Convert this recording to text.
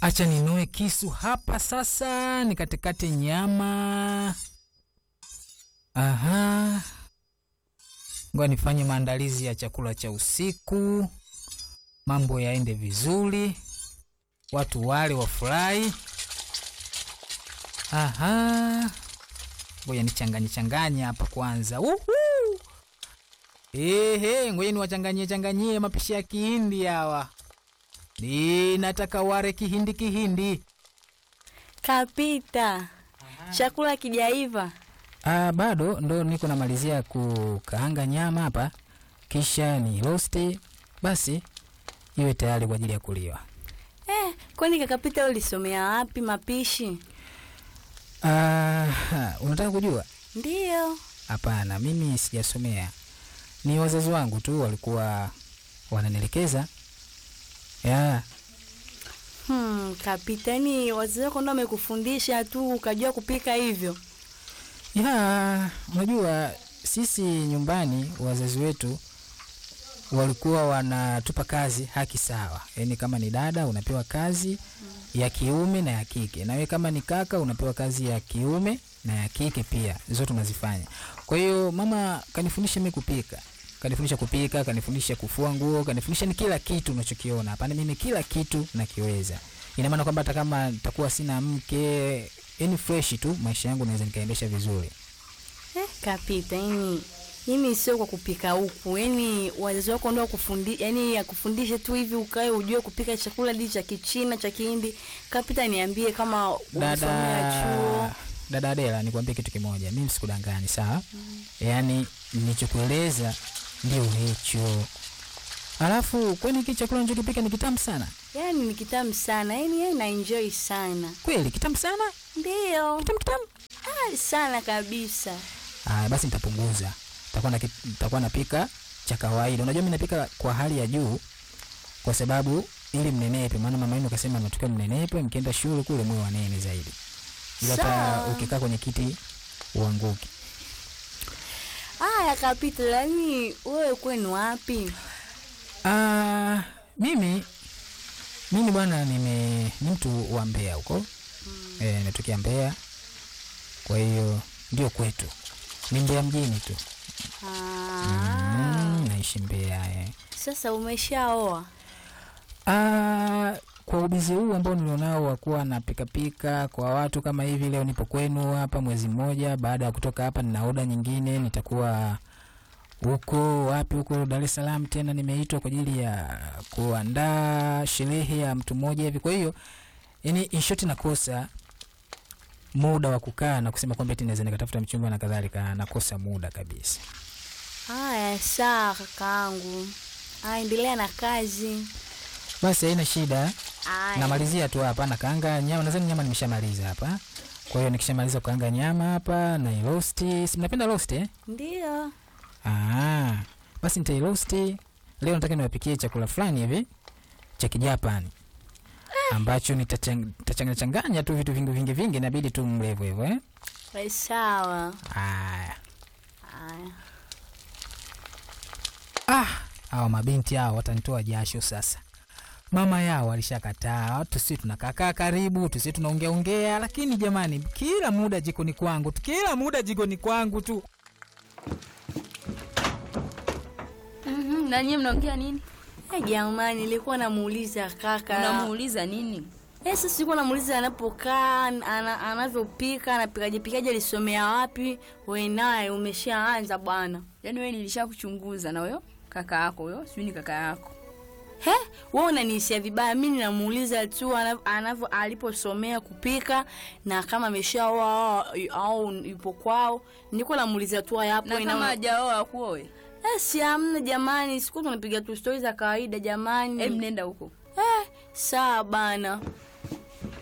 Acha ninoe kisu hapa sasa, nikatekate nyama. Aha, ngoja nifanye maandalizi ya chakula cha usiku, mambo yaende vizuri, watu wale wafurahi. Aha, ngoja nichanganye changanye hapa kwanza. Uhu! Ehe, ngoja niwachanganyie changanyie mapishi ya Kihindi hawa. Ninataka ware kihindi kihindi. Kapita, chakula kijaiva. Ah, bado ndo niko namalizia kukaanga nyama hapa, kisha ni rosti, basi iwe tayari kwa ajili ya kuliwa. Eh, kwani kakapita ulisomea wapi mapishi? Ah, unataka kujua? Ndiyo. Hapana, mimi sijasomea, ni wazazi wangu tu walikuwa wananielekeza ya Hmm, kapita, ni wazazi wako ndo wamekufundisha tu ukajua kupika hivyo? ya. Unajua sisi nyumbani wazazi wetu walikuwa wanatupa kazi haki sawa, yaani kama ni dada unapewa kazi ya kiume na ya kike, na wewe kama ni kaka unapewa kazi ya kiume na ya kike pia, zote unazifanya. Kwa hiyo mama kanifundisha mimi kupika, kanifundisha kupika, kanifundisha kufua nguo, kanifundisha ni kila kitu unachokiona hapa, mimi kila kitu nakiweza. Ina maana kwamba hata kama nitakuwa sina mke, yani fresh tu, maisha yangu naweza nikaendesha vizuri. Eh, kapita, yani mimi sio kwa kupika huku, yani wazazi wako ndo wakufundi, yani akufundishe tu hivi ukae ujue kupika chakula hadi cha Kichina cha Kihindi. Kapita, niambie kama ulisomea Dada chuo. dada Adela, nikwambie kitu kimoja, mimi sikudangani, sawa? Yaani nilichokueleza ndio hicho. Alafu kwani hiki chakula nichokipika ni kitamu sana Yani ni kitamu sana, yani yeye na enjoy sana. kweli? Kitamu sana, Ndiyo. kitamu kitamu. Ah, sana kabisa. Aya, basi nitapunguza, nitakuwa na nitakuwa napika cha kawaida. Unajua mimi napika kwa hali ya juu, kwa sababu ili mnenepe, maana mama yenu kasema mnatakiwa mnenepe, mkienda shule kule mwe wanene zaidi, ila hata Sawa. ukikaa kwenye kiti uanguki. Aya, kapita, lakini wewe kwenu wapi? Ah, mimi mimi bwana nime ni mtu wa Mbeya huko eh, natokea Mbeya, kwa hiyo ndio kwetu ni Mbeya mjini tu Ah, mm, naishi Mbeya eh. sasa umeshaoa? Ah, kwa ubizi huu ambao nilionao wa kuwa na pikapika kwa watu kama hivi, leo nipo kwenu hapa mwezi mmoja. Baada ya kutoka hapa, nina oda nyingine, nitakuwa huko wapi, huko Dar es Salaam tena, nimeitwa kwa ajili ya kuandaa sherehe ya mtu mmoja hivi. Kwa hiyo yani, in short, nakosa muda wa kukaa na kusema kwamba eti naweza nikatafuta mchumba na kadhalika, nakosa muda kabisa. Aya, sawa kakaangu. Aya, endelea na kazi. Basi haina shida. Aya. namalizia tu hapa nakaanga nyama nadhani nyama nimeshamaliza hapa kwa hiyo nikishamaliza kukaanga nyama hapa na rosti si mnapenda rosti eh? Ndio. ah, basi nitairosti leo nataka niwapikie chakula fulani hivi cha kijapani ambacho nitachanganya changanya tu vitu vingi vingi vingi inabidi tu mle hivyo hivyo eh? Basi sawa. Aya. Aya. Ah, hawa mabinti hao watanitoa jasho sasa. Mama yao alishakataa, tusi tunakakaa karibu, tusi tunaongea ongea, lakini jamani, kila muda jikoni kwangu tu, kila muda jikoni kwangu tu. Mhm, na nyie mnaongea nini? Eh, jamani, nilikuwa namuuliza kaka. Unamuuliza nini? Eh, sasa nilikuwa namuuliza anapokaa, ana, anavyopika, anapikaje pikaje, alisomea wapi? Wewe naye umeshaanza bwana. Yaani wewe nilishakuchunguza na huyo kaka yako huyo, sijui ni kaka yako. He, wewe unanihisia vibaya. Mimi namuuliza tu ana- anavyo aliposomea kupika na kama ameshaoa au- au yupo kwao. Niko namuuliza tu haya hapo Na ina- kama hajaoa kuoe, Eh, si amna jamani, siku tunapiga tu stori za kawaida jamani. em nenda huko. Eh, sawa bana.